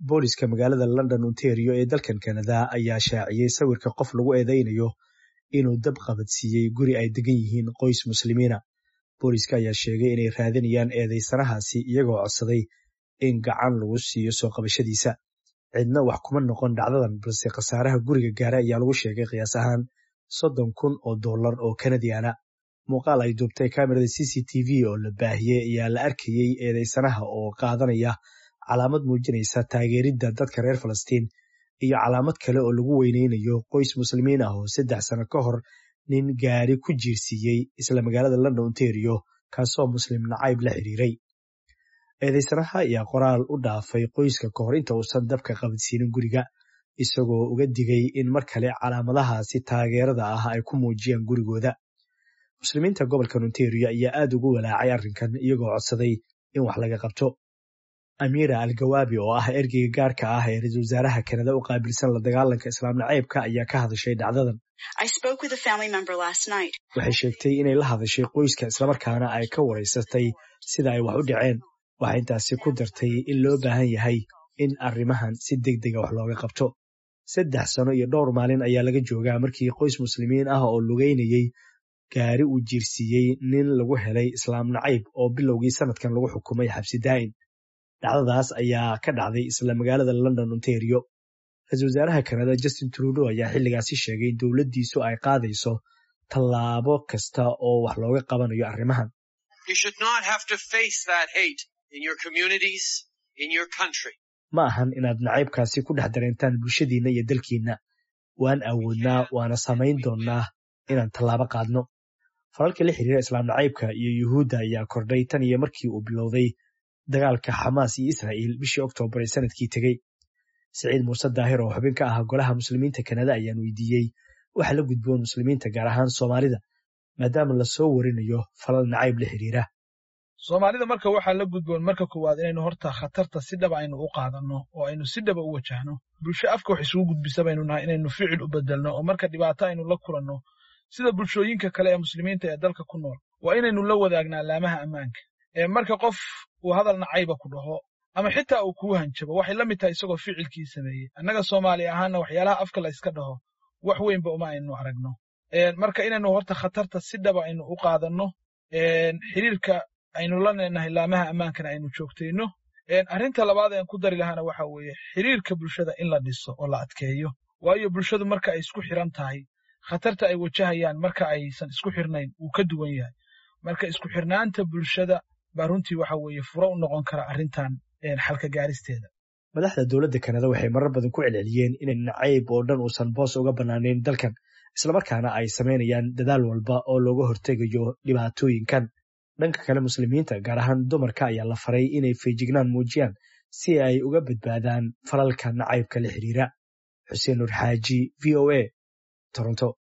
booliska magaalada london ontario ee dalkan kanada ayaa shaaciyey sawirka qof lagu eedeynayo inuu dab qabadsiiyey guri ay degan yihiin qoys muslimiina booliska ayaa sheegay inay raadinayaan eedeysanahaasi iyagoo codsaday in gacan lagu siiyo soo qabashadiisa cidna wax kuma noqon dhacdadan balse khasaaraha guriga gaara ayaa lagu sheegay qiyaas ahaan soddon kun oo dollar oo kanadiana muuqaal ay duubtay kamerada c c t v oo la baahiyey ayaa la arkayey eedeysanaha oo qaadanaya calaamad muujinaysa taageeridda dadka reer falastiin iyo calaamad kale oo lagu weyneynayo qoys muslimiin ah oo saddex sano ka hor nin gaari ku jiirsiiyey isla magaalada london ontario kaasoo muslim nacayb la xiriiray eedeysanaha ayaa qoraal u dhaafay qoyska ka hor inta uusan dabka qabadsiinin guriga isagoo uga digay in mar kale calaamadahaasi taageerada ah ay ku muujiyaan gurigooda muslimiinta gobolka ontario ayaa aad ugu walaacay arrinkan iyagoo codsaday in wax laga qabto amiira algawaabi oo ah ergeyga gaarka ah ee ra-iisul wasaaraha kanada u qaabilsan la dagaalanka islaam naceybka ayaa ka hadashay dhacdadan waxay sheegtay inay la hadashay qoyska islamarkaana ay ka waraysatay sida ay wax u dhaceen waxay intaasi ku dartay in loo baahan yahay in arrimahan si deg dega wax looga qabto saddex sano iyo dhowr maalin ayaa laga joogaa markii qoys muslimiin ah oo lugeynayey gaari uu jiirsiiyey nin lagu helay islaam nacayb oo bilowgii sanadkan lagu xukumay xabsi daa'in dhacdadaas ayaa ka dhacday isla magaalada london ontario ra-iisul wasaaraha kanada justin trudeau ayaa xilligaasi sheegay in dowladdiisu ay qaadayso tallaabo kasta oo wax looga qabanayo arrimahan ma ahan inaad nacaybkaasi ku dhex dareentaan bulshadiinna iyo dalkiinna waan awoodnaa waana samayn doonnaa inaan tallaabo qaadno falalka la xiriira islaam nacaybka iyo yuhuudda ayaa kordhay tan iyo markii uu bilowday dagaalka xamaas iyo israa'iil bishii oktoobar ee sanadkii tegey siciid muuse daahir oo xubin ka ah golaha muslimiinta kanada ayaan weydiiyey waxa la gudboon muslimiinta gaar ahaan soomaalida maadaama lasoo warinayo falal nacayb la xiriira soomaalida marka waxaa la gudboon marka koowaad inaynu horta khatarta si dhaba aynu u qaadanno oo aynu si dhaba u wajahno bulsho afka wax isugu gudbisa baynu nahay inaynu ficil u bedelno oo marka dhibaato aynu la kulanno sida bulshooyinka kale ee muslimiinta ee dalka ku nool waa inaynu la wadaagnaa alaamaha ammaanka ee marka qof uu hadal nacayba ku dhaho ama xitaa uu kuu hanjabo waxay la mid tahay isagoo ficilkii sameeyey annaga soomaali ahaanna waxyaalaha afka la yska dhaho wax weynba uma aynu aragno marka inaynu horta khatarta si dhaba aynu u qaadanno xiriirka aynu la leenahay laamaha ammaankana aynu joogtayno arrinta labaad aan ku dari lahaana waxa weeye xiriirka bulshada in la dhiso oo la adkeeyo waayo bulshadu marka ay isku xiran tahay khatarta ay wajahayaan marka aysan isku xirnayn wuu ka duwan yahay marka isku xirnaanta bulshada baa runtii waxa weeye furo u noqon kara arrintan xalka gaaristeeda madaxda dowladda kanada waxay marar badan ku celceliyeen inay nacayb oo dhan uusan boos uga bannaanayn dalkan islamarkaana ay samaynayaan dadaal walba oo looga hortegayo dhibaatooyinkan dhanka kale muslimiinta gaar ahaan dumarka ayaa la faray inay feejignaan muujiyaan si ay uga badbaadaan falalka nacaybka la xiriira xuseen nur xaaji v o a toronto